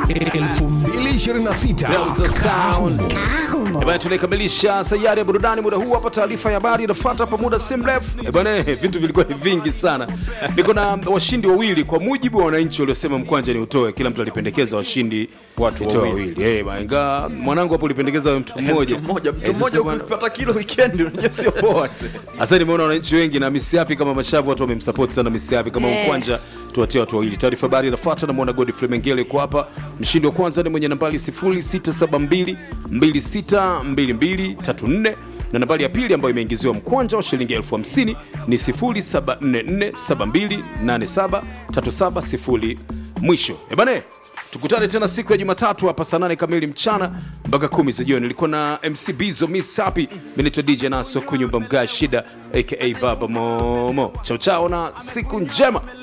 2026 Eh bana, tunaikamilisha sayari ya burudani muda huu hapa. Taarifa ya habari inafuata hapa muda si mrefu. Eh bana, eh, vitu vilikuwa ni vingi sana. Niko na washindi wawili kwa mujibu wa wananchi waliosema mkwanja ni utoe. Kila mtu alipendekeza washindi Watu nitoe wawili. Eh bana, ingawa mwanangu hapo ulipendekeza wewe mtu mmoja. mtu mmoja mtu Eh, mmoja sasa bana- ukipata kilo weekend unajua sio poa Sasa nimeona wananchi wengi na misiapi kama mashavu, watu wamemsupport sana misiapi kama Eh. mkwanja, tuwatie watu wawili. Taarifa habari inafuata, namwona Godfrey Mengele yuko hapa. Mshindi wa kwanza ni mwenye nambari 0672 262234 na nambari ya pili ambayo imeingiziwa mkwanja wa shilingi elfu hamsini ni 0744728737 mwisho. Ebane, tukutane tena siku ya Jumatatu hapa saa nane kamili mchana mpaka kumi za jioni. Nilikuwa na MC Bizo Miss Happy, mimi naitwa DJ Naso Kunyumba Mga Shida aka Baba Momo. Chao chao na siku njema.